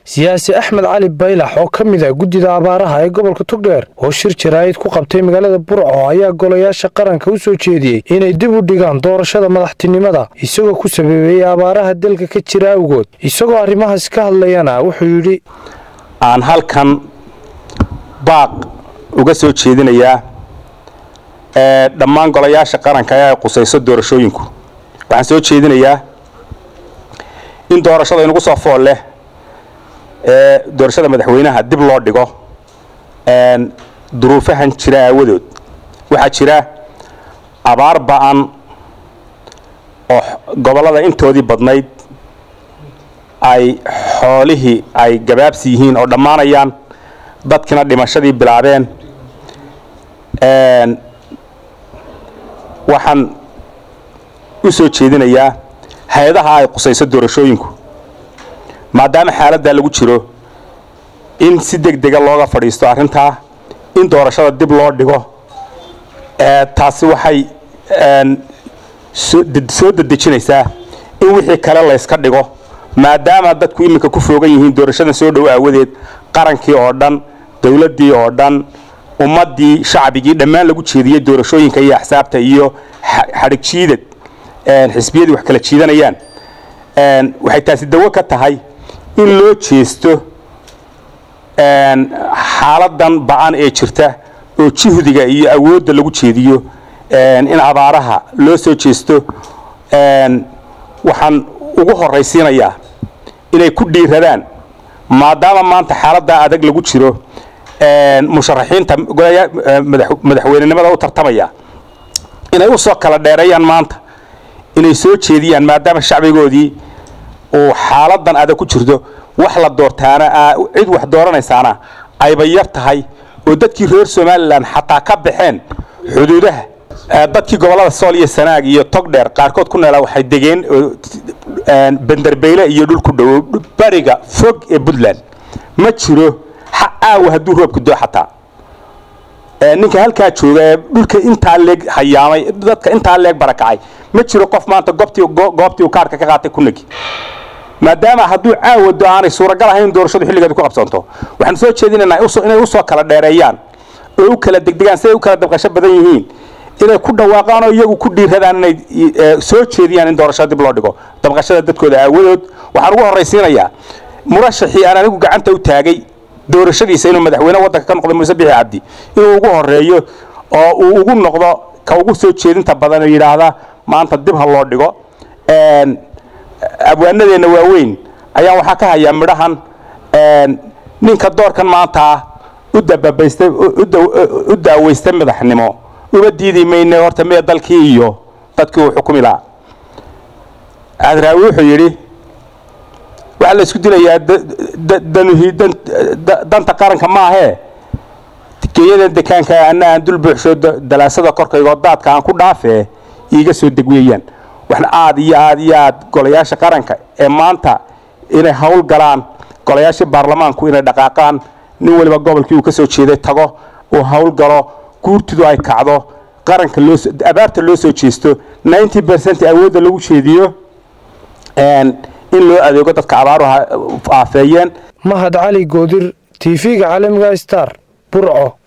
siyaasi axmed cali baylax oo ka mid ah guddida abaaraha ee gobolka togdheer oo shir jaraa'id ku qabtay magaalada burco ayaa golayaasha qaranka u soo jeediyey inay dib u dhigaan doorashada madaxtinimada isagoo ku sababeeyey abaaraha dalka ka jira awgood isagoo arrimahaas ka hadlayana wuxuu yidhi aan halkan baaq uga soo jeedinayaa dhammaan golayaasha qaranka ee ay qusayso doorashooyinku waxaan soo jeedinayaa in doorashada inugu soo fool leh ee doorashada madaxweynaha dib loo dhigo duruufahan jira aawadood waxaa jira abaar ba'an oo gobollada intoodii badnayd ay xoolihii ay gabaabsi yihiin oo dhammaanayaan dadkina dhimashadii bilaabeen waxaan u soo jeedinayaa hay-adaha ay qusayso doorashooyinku maadaama xaaladdaa lagu jiro in si deg dega looga fadhiisto arrintaa in doorashada dib loo dhigo taasi waxay soo dedejinaysaa in wixii kale layska dhigo maadaama dadku iminka ku foogan yihiin doorashadan soo dhow aawadeed qarankii oo dhan dowladdii oo dhan ummaddii shacbigii dhammaan lagu jeediyey doorashooyinka iyo axsaabta iyo xadhig jiidad xisbiyadii wax kala jiidanayaan waxay taasi dawo ka tahay in loo jeesto xaaladan ba'an ee jirta oo juhdiga iyo awoodda lagu jeediyo in abaaraha loo soo jeesto waxaan ugu horraysiinayaa inay ku dhiiradaan maadaama maanta xaaladdaa adag lagu jiro musharaxiinta madaxweynenimada u tartamaya inay u soo kala dheereeyaan maanta inay soo jeediyaan maadaama shacbigoodii uu xaaladan adag ku jirto wax la doortaana cid wax dooranaysaana ayba yar tahay oo dadkii reer somalilan xataa ka baxeen xuduudaha dadkii gobollada sool iyo sanaag iyo togdheer qaarkood ku neelaa waxay degeen benderbeyle iyo dhul ku dhowow bariga fog ee puntland ma jiro aawa hadduu roobku doo xataa ninka halkaa jooga ee dhulka intaa leeg hayaamay dadka intaa leeg barakacay ma jiro qof maanta goobtii goobtii uu kaarka ka qaatay kunagi maadaama hadduu caawado aanay suuragal ahayn doorashadu xilligeeda ku qabsanto waxaan soo jeedinaynaa inay u soo kala dheereeyaan oo u kala degdegaan siday u kala dabqasho badan yihiin inay ku dhawaaqaan oo iyagu ku dhiiradaan inay soo jeediyaan in doorashada dib loo dhigo dabqashada dadkooda aawadood waxaan ugu horraysiinayaa murashaxii aan anigu gacanta u taagay doorashadiisa inuu madaxweyne waddanka ka noqdo muuse bixi cabdi inuu ugu horeeyo oo uu ugu noqdo ka ugu soo jeedinta badan oo yidhaahda maanta dib ha loo dhigo abwaanadeenna waaweyn ayaan waxaa ka hayaa midhahan ninka doorkan maanta u dababaystay u daaweystay madaxnimo uma diidi mayne horta mee dalkii iyo dadkii uu xukumi lahaa adraawi wuxuu yidhi waxaa la isku dilayaa danta qaranka maahee geeyadan dekaanka anna aan dul buuxsho dalaasada korkaygoo daadka aan ku dhaafee iiga soo deg weeyaan waxna aad iyo aad iyo aad golayaasha qaranka ee maanta inay hawl galaan golayaashii baarlamaanku inay dhaqaaqaan nin waliba gobolkii uu ka soo jeeday tago uu hawl galo guurtidu ay kacdo qaranka loo abaarta loo soo jeesto ninety percent awoodda lagu jeediyo in loo adeego dadka abaaruha aafeeyeen mahad cali goodir tv-ga caalamiga star burco